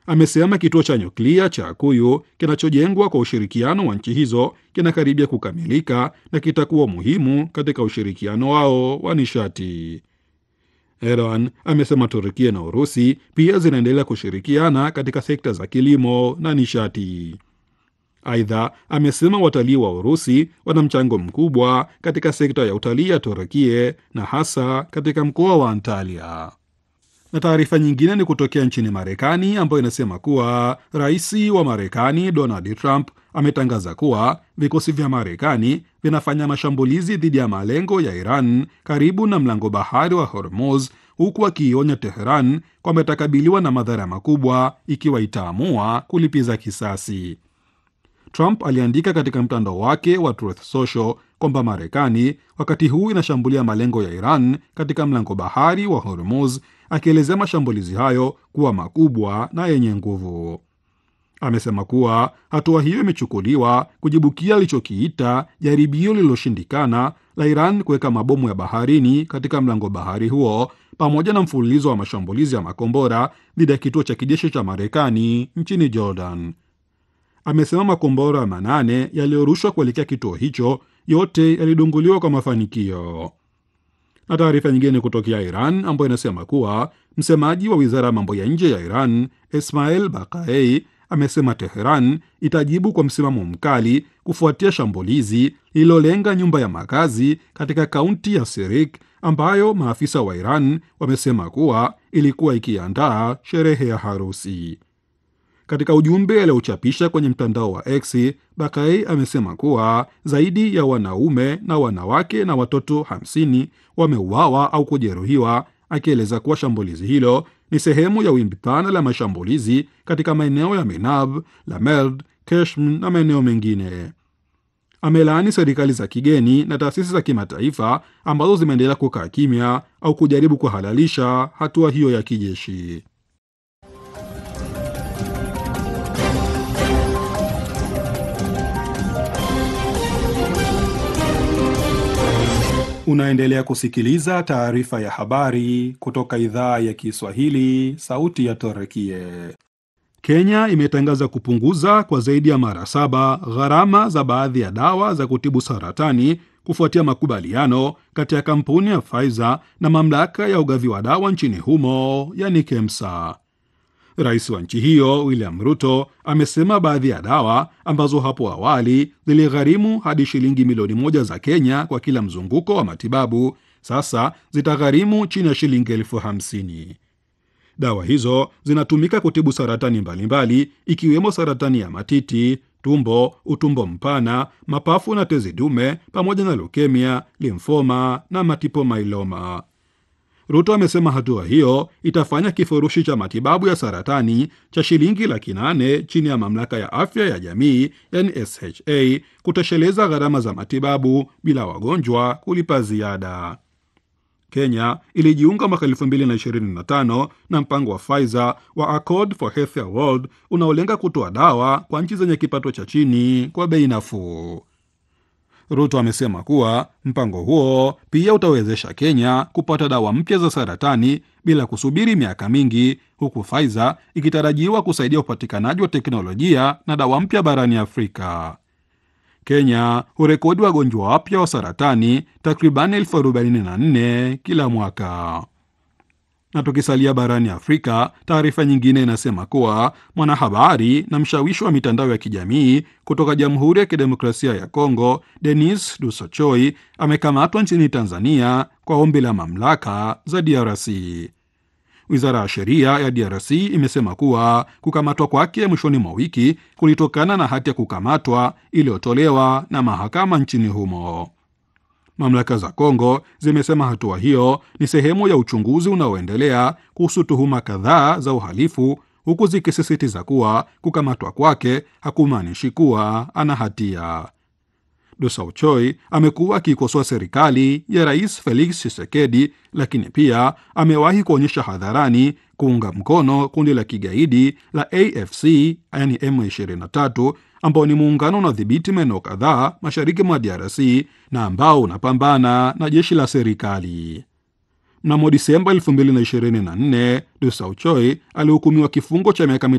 amesema kituo cha nyuklia cha Akuyu kinachojengwa kwa ushirikiano wa nchi hizo kinakaribia kukamilika na kitakuwa muhimu katika ushirikiano wao wa nishati. Erdogan amesema Turkia na Urusi pia zinaendelea kushirikiana katika sekta za kilimo na nishati. Aidha, amesema watalii wa Urusi wana mchango mkubwa katika sekta ya utalii ya Turkia na hasa katika mkoa wa Antalya. Na taarifa nyingine ni kutokea nchini Marekani ambayo inasema kuwa rais wa Marekani Donald Trump ametangaza kuwa vikosi vya Marekani vinafanya mashambulizi dhidi ya malengo ya Iran karibu na mlango bahari wa Hormuz, huku akiionya Teheran kwamba itakabiliwa na madhara makubwa ikiwa itaamua kulipiza kisasi. Trump aliandika katika mtandao wake wa Truth Social kwamba Marekani wakati huu inashambulia malengo ya Iran katika mlango bahari wa Hormuz, akielezea mashambulizi hayo kuwa makubwa na yenye nguvu. Amesema kuwa hatua hiyo imechukuliwa kujibukia alichokiita jaribio lililoshindikana la Iran kuweka mabomu ya baharini katika mlango bahari huo pamoja na mfululizo wa mashambulizi ya makombora dhidi ya kituo cha kijeshi cha Marekani nchini Jordan. Amesema makombora manane yaliyorushwa kuelekea kituo hicho yote yalidunguliwa kwa mafanikio. Na taarifa nyingine kutokea Iran ambayo inasema kuwa msemaji wa wizara ya mambo ya nje ya Iran Ismail Baqai amesema Teheran itajibu kwa msimamo mkali kufuatia shambulizi lililolenga nyumba ya makazi katika kaunti ya Sirik ambayo maafisa wa Iran wamesema kuwa ilikuwa ikiandaa sherehe ya harusi. Katika ujumbe aliochapisha kwenye mtandao wa X, Bakai amesema kuwa zaidi ya wanaume na wanawake na watoto 50 wameuawa au kujeruhiwa, akieleza kuwa shambulizi hilo ni sehemu ya wimbi pana la mashambulizi katika maeneo ya Menab, Lamerd, Keshm na maeneo mengine. Amelaani serikali za kigeni na taasisi za kimataifa ambazo zimeendelea kukaa kimya au kujaribu kuhalalisha hatua hiyo ya kijeshi. Unaendelea kusikiliza taarifa ya habari kutoka idhaa ya Kiswahili, sauti ya Torekie. Kenya imetangaza kupunguza kwa zaidi ya mara saba gharama za baadhi ya dawa za kutibu saratani kufuatia makubaliano kati ya kampuni ya Pfizer na mamlaka ya ugavi wa dawa nchini humo, yani KEMSA. Rais wa nchi hiyo William Ruto amesema baadhi ya dawa ambazo hapo awali ziligharimu hadi shilingi milioni moja za Kenya kwa kila mzunguko wa matibabu sasa zitagharimu chini ya shilingi elfu hamsini. Dawa hizo zinatumika kutibu saratani mbalimbali mbali, ikiwemo saratani ya matiti, tumbo, utumbo mpana, mapafu na tezi dume pamoja na leukemia, limfoma na matipo mailoma. Ruto amesema hatua hiyo itafanya kifurushi cha matibabu ya saratani cha shilingi laki nane chini ya mamlaka ya afya ya jamii yani SHA kutosheleza gharama za matibabu bila wagonjwa kulipa ziada. Kenya ilijiunga mwaka 2025 na mpango wa Pfizer wa Accord for Healthier World unaolenga kutoa dawa kwa nchi zenye kipato cha chini kwa bei nafuu. Ruto amesema kuwa mpango huo pia utawezesha Kenya kupata dawa mpya za saratani bila kusubiri miaka mingi, huku Pfizer ikitarajiwa kusaidia upatikanaji wa teknolojia na dawa mpya barani Afrika. Kenya hurekodi wagonjwa wapya wa saratani takriban elfu arobaini na nne kila mwaka. Na tukisalia barani Afrika, taarifa nyingine inasema kuwa mwanahabari na mshawishi wa mitandao ya kijamii kutoka Jamhuri ya Kidemokrasia ya Kongo, Denis Dusochoi amekamatwa nchini Tanzania kwa ombi la mamlaka za DRC. Wizara ya sheria ya DRC imesema kuwa kukamatwa kwake mwishoni mwa wiki kulitokana na hati ya kukamatwa iliyotolewa na mahakama nchini humo. Mamlaka za Kongo zimesema hatua hiyo ni sehemu ya uchunguzi unaoendelea kuhusu tuhuma kadhaa za uhalifu, huku zikisisitiza kuwa kukamatwa kwake hakumaanishi kuwa ana hatia. Dosauchoi amekuwa akiikosoa serikali ya Rais Felix Tshisekedi, lakini pia amewahi kuonyesha hadharani kuunga mkono kundi la kigaidi la AFC yani M23 ambao ni muungano unaodhibiti maeneo kadhaa mashariki mwa DRC na ambao unapambana na jeshi la serikali. Mnamo Disemba 2024 Dosauchoi alihukumiwa kifungo cha miaka